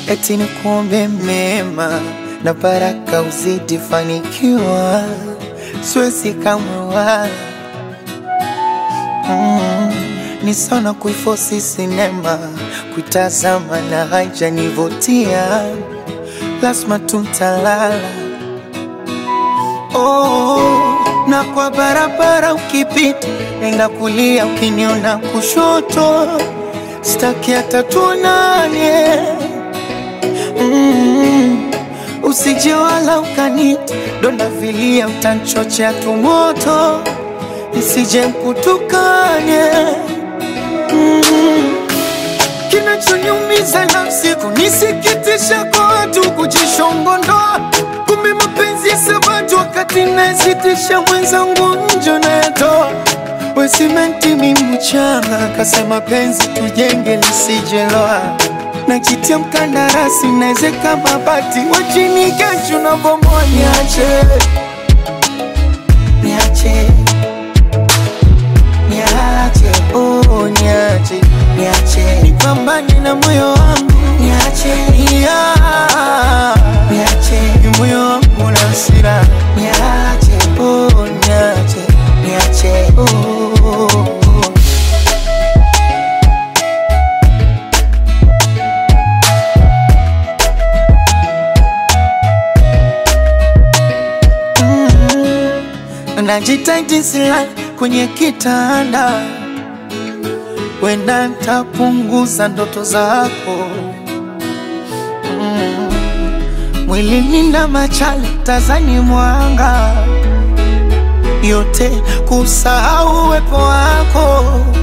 eti ni kuombe mema na baraka uzidi fanikiwa, siwezi kamwe wala mm, ni sana kuifosi sinema kuitazama na haijanivutia, lazima tuntalala oh, na kwa barabara ukipita, nenda kulia, ukiniona kushoto, staki hata tuonane mm, usije wala ukanita donda vilia, utanchochea tumoto, nisije mkutukane mm, kinachoniumiza nafsi kunisikitisha kwa watu kujishongondoa, kumbe mapenzi ya sabatu wakati nasitisha mwenzangu njo nayatoa we simenti mi mchanga, kasema penzi tujenge lisijeloa, najitia mkandarasi naezeka mabati wachini kesho na bomoa, niache niache niache oh, niache niache nipambane na moyo wangu niache yeah. niache ni moyo wangu na hasira niache oh, niache niache oh, oh, oh. najitahidi silali kwenye kitanda, wenda ntapunguza ndoto zako mm. Mwilini na machale tazani mwanga yote kusahau uwepo wako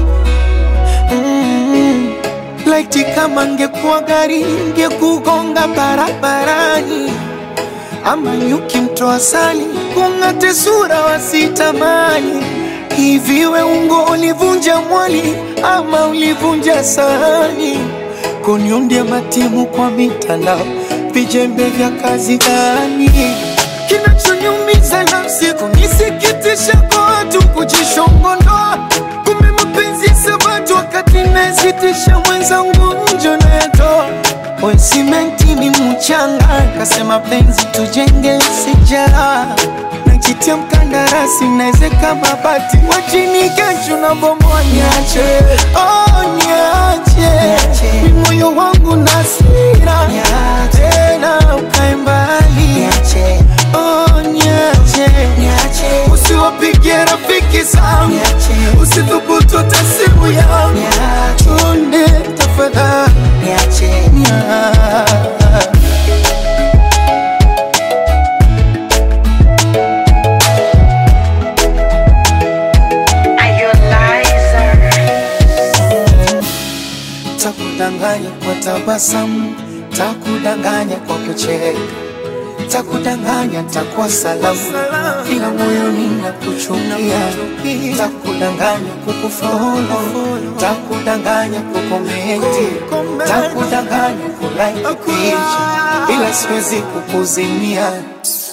mm. Laiti kama ngekuwa gari ngekugonga barabarani ama nyuki mtoa sali kung'ate sura wasitamani. Hivi we ungo ulivunja mwali ama ulivunja sahani? Kuniundia matimu kwa mitandao, vijembe vya kazi gani? Kinachoniumiza nafsi kunisikitisha kwa watu kujishongondoa, kumbe mapenzi ya sabatu wakati nasitisha mwenzangu njo nayatoa we simenti ni mchanga, kasema penzi tujenge sijara najitia mkandarasi naezeka mabati wachini kesho na bomoa, niache oh, niache ni moyo wangu na sira tena ukae mbali oh, niache usiwapigie rafiki zangu usithubutu hata simu yangu chunde tafadhali niache Takudanganya kwa tabasamu, takudanganya kwa kucheka, takudanganya takuwa salamu, ila moyoni nakuchukia. Takudanganya kukufolo, takudanganya kukomenti, takudanganya kulike picha, ila siwezi kukuzimia.